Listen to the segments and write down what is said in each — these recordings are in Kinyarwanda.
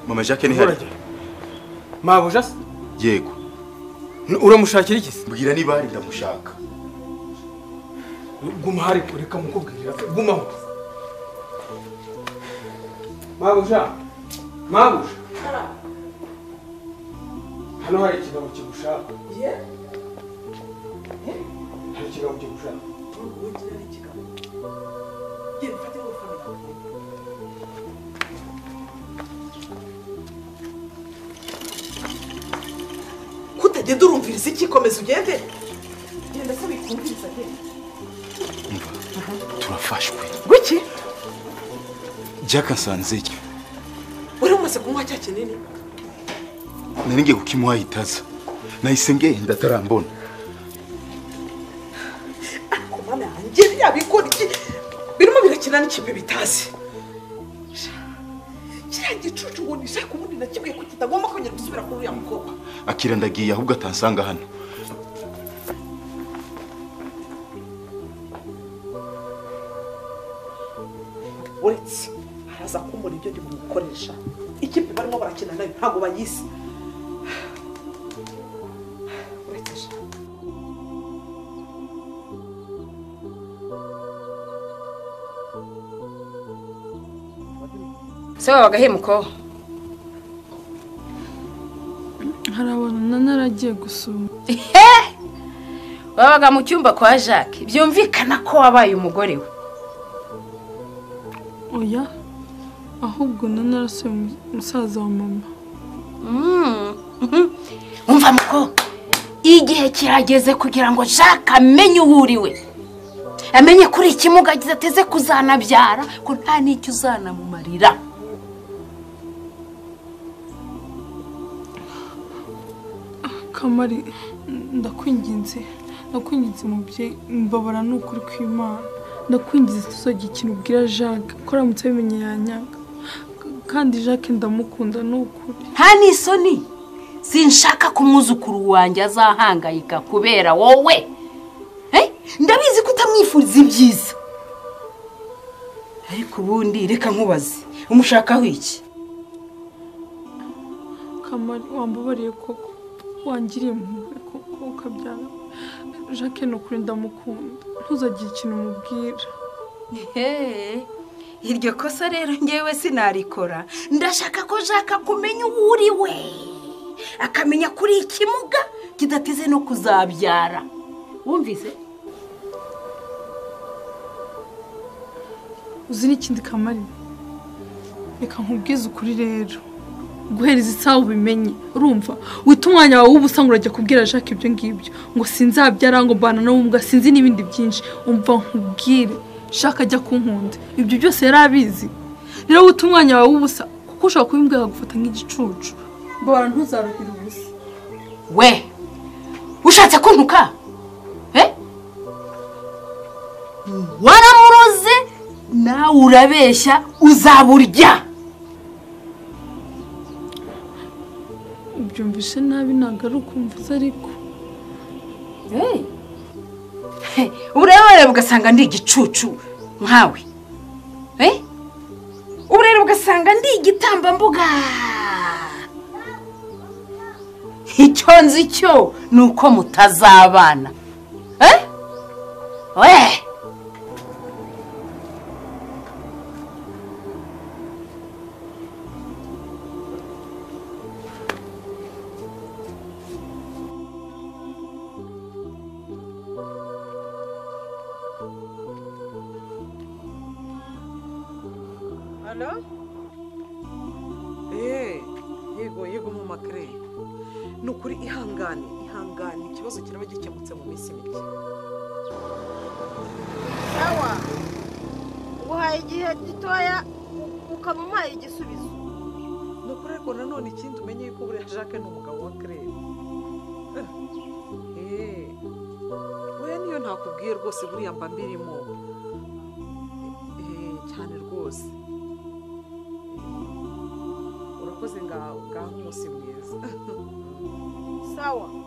mama jacques ntihari mabuja yego uramushakira iki se mbwira niba hari ndamushaka guma hari kureka mukubwirira gumaho mabuja mabuja hano hari ikigabo kigushaka hari ikigabo kigushaka kutagenda urumviriza iki komeza ugende genda se wikumviriza genda umva turafashwe gwiki jacques nsanzeyo wari umaze kunywa cya kinini nari ngiye kukimuha itaza nahise ngenda atarambona ariko mana yanjye yabikora iki birimo birakina n'ikipe bitazi kiriya gicucu ngo nishake ubundi na kimwe ko kitagomba kongera gusubira kuri uriya mukobwa akira ndagiye ahubwo atansanga hano uretse araza kumbona ibyo ndi bumukoresha ikipe barimo barakina nayo ntabwo bayizi uretse sha se wabaga hemuko harabona naragiye gusoma wabaga mu cyumba kwa jacques byumvikana ko wabaye umugore we oya ahubwo nanarasuye umusaza wa mama Mm, mhm. umva muko igihe kirageze kugira ngo jacques amenye uwo uri we amenye kuri ikimuga agize ateze kuzanabyara ko nta n'icyo uzanamumarira kamari ndakwinginze ndakwinginze mubyeyi mbabara ni ukuri kw'imana ndakwinginze tuzajya ikintu ubwira jacques ko aramutse abimenye yanyaga K- kandi jacques ndamukunda ni ukuri nta n'isoni sinshaka ko umwuzukuru wanjye azahangayika kubera wowe Eh, ndabizi ko utamwifuriza ibyiza ariko ubundi reka nkubaze umushakaho iki kamari wambabariye koko wangiriye impuhwe koko ukabyara jacques ni ukuri ndamukunda ntuzagire ikintu umubwira Hey, iryo kosa rero ngewe sinarikora ndashaka ko jacques akumenya uwo uri we akamenya kuri ikimuga kidateze no kuzabyara wumvise uzi n'ikindi kamari reka nkubwize ukuri rero guhereza isaha ubimenye urumva wita umwanya wawe w'ubusa ngo urajya kubwira jacques ibyo ngibyo ngo sinzabyara ngo mbana n'ubumuga sinzi n'ibindi byinshi umva nkubwire jacques ajya kunkunda ibyo byose yari abizi rero wita umwanya wawe w'ubusa kuko ushobora kubimbwira akagufata nk'igicucu mbabara ntuzaruhira ubusa we ushatse kuntuka Eh? waramuroze nawe urabeshya uzaburya ubyumvise nabi ntabwo ari ukumvuza ariko Hey. Hey, ubureba rero ugasanga ndi igicucu nkawe Eh? ubu rero ugasanga ndi igitambambuga icyo nzi cyo ni uko mutazabana Eh? we Alo? Eee, yego yego mu makare. Ni ukuri ihangane, ihangane, ikibazo kiraba gikemutse mu minsi mike. sawa nguhaye igihe gitoya ukaba umpaye igisubizo Ni ukuri ariko nanone ikindi umenye yuko buriya Jacques ni umugabo wa Claire. Eee, oya niyo ntakubwiye rwose buriya mba mbirimo. Eee, cyane rwose. Urakoze ngaho, ngaho umunsi mwiza. sawa Jacques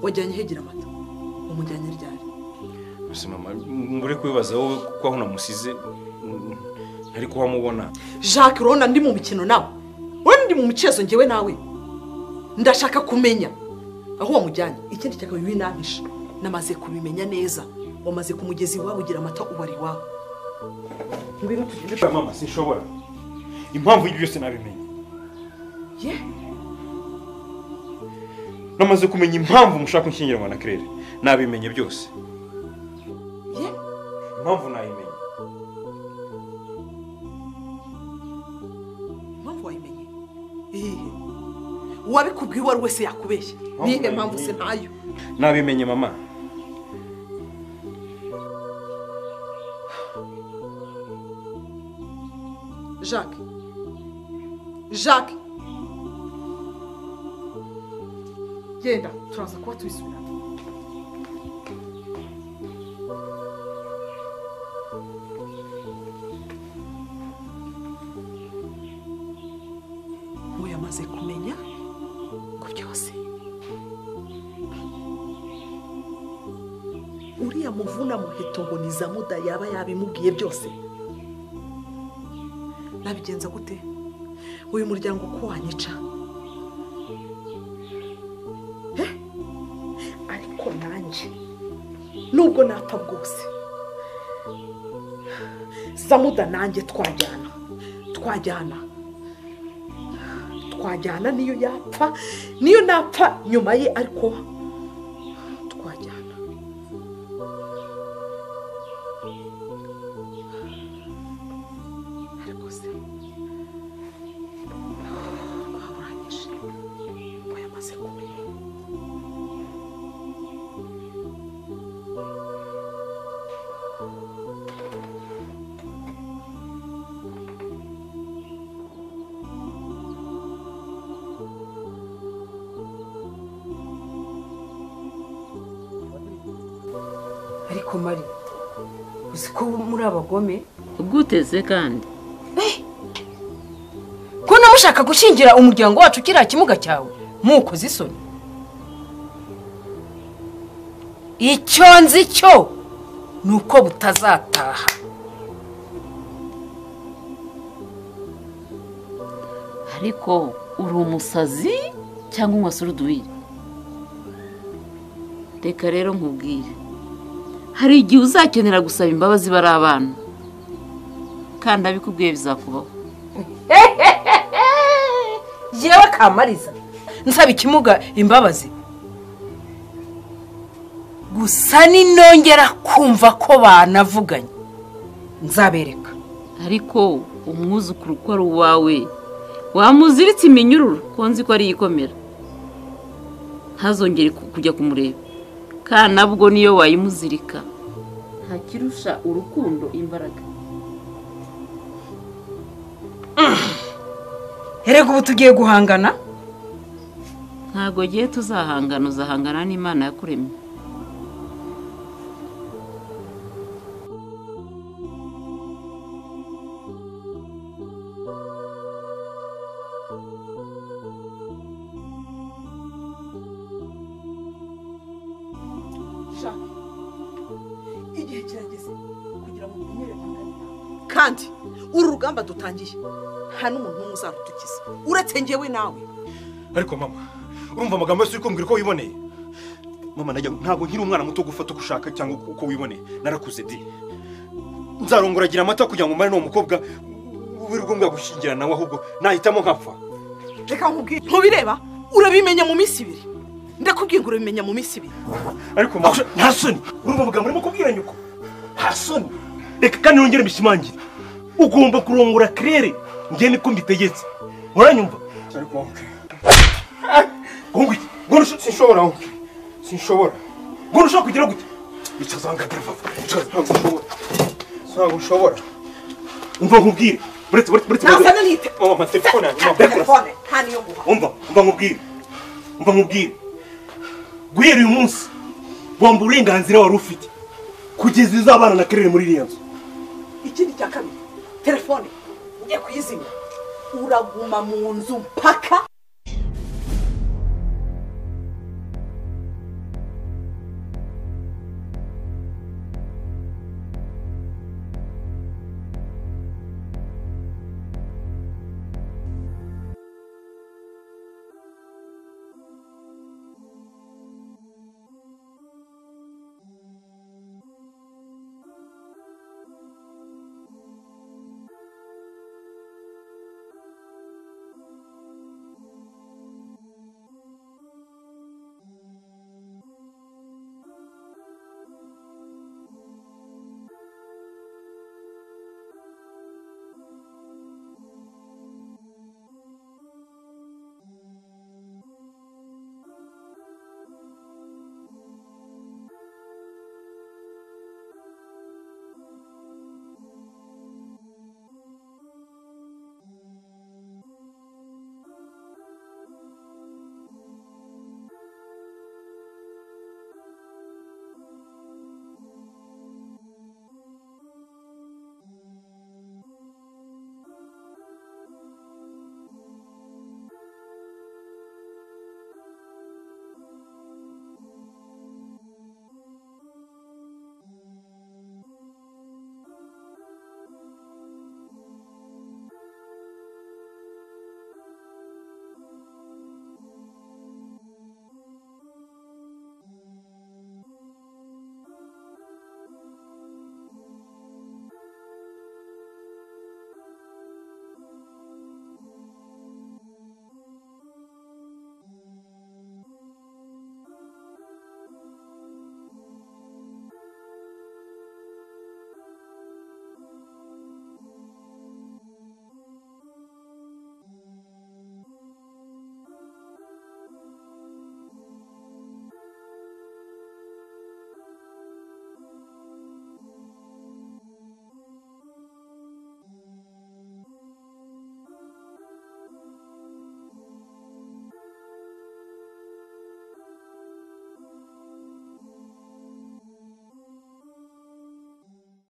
wajyanye hegera amata umujyanye ryari gusa mama ngure kubibaza wowe kuko aho namusize mm, ntari kuhamubona jacques urabona ndi mu mikino nawe urabona ndi mu mukezo ngewe nawe ndashaka kumenya aho wamujyanye ikindi cyaka bibinamisha namaze kubimenya neza wamaze ku mugezi iwabo ugira amata ubu ari iwawe ngwino tugende Oya, mama sinshobora impamvu y'ibyo byose nabimenye ye namaze kumenya impamvu mushaka kunshyingiranwa na kirere nabimenye byose ye impamvu nayimenye impamvu wayimenye iyihe uwabikubwiye uwo ari wese yakubeshya niyihe mpamvu se ntayo nabimenye mama jacques jacques genda turaza kuba tubisubiramo we yamaze kumenya ngo byose uriya muvuna muheto ngo ni zamuda yaba yabimubwiye byose nabigenza gute uyu muryango ko wanyica Eh? ariko nanjye nubwo napfa bwose samuda nanjye twajyana twajyana twajyana niyo yapfa niyo napfa nyuma ye ariko twajyana ariko se twaburanyije ngo yamaze kumenya ariko mari uzi ko muri abagome guteze kandi ko namushaka gushingira umuryango wacu kiriya kimuga cyawe muko zisoni icyo nzi cyo ni uko butazataha ariko uri umusazi cyangwa umwasura uduhire reka rero nkubwire hari igihe uzakenera gusaba imbabazi bari abana kandi abikubwiye bizakubaho yewe kamariza nsaba ikimuga imbabazi gusa ninongera kumva ko banavuganye nzabereka ariko umwuzukuru uko ari uwawe wamuziritse iminyururu ko nzi ko ari iyikomera ntazongere ku- kujya kumureba kandi nabwo niyo wayimuzirika ntakirusha urukundo imbaraga erega ubu tugiye guhangana ntabwo gihe tuzahangana uzahangana n'imana yakuremye shaka igihe kirageze kugira ngo umenyere guhagarara kandi uru rugamba dutangiye nta n'umuntu n'umwe uzarutukiza uretse njyewe nawe ariko mama urumva amagambo yose uri kumbwira ko wiboneye mama najya ntabwo nkiri umwana muto gufata uko ushaka cyangwa uko uko wiboneye narakuze di nzarongoragira amata kugira ngo mbane n'uwo mukobwa w'iri ngombwa gushyingira nawe ahubwo nahitamo nkapfa reka nkubwire ntubireba urabimenya mu minsi ibiri ndakubwira ngo urabimenya mu minsi ibiri ariko mama nta soni urumva amagambo urimo kubwira nyoko nta soni reka kandi nongere mbishimangire ugomba kurongora kirere ngewe niko mbitegetse uranyumva ariko wowe ngo sinshobora wowe sinshobora ngo urushaho kugira gute icazanga ndava ntabwo nshobora ntabwo nshobora umva nkubwire uretse uretse uretse Nazana n'ite. mama mama telefone yanjye mama ndakura telefone nta niyo nguha umva umva nkubwire umva nkubwire guhera uyu munsi wamba uburenganzira wari ufite kugeza uzabana na kerere muri iriya nzu ikindi cya kabiri telefone ugiye kuyizimya uraguma mu nzu mpaka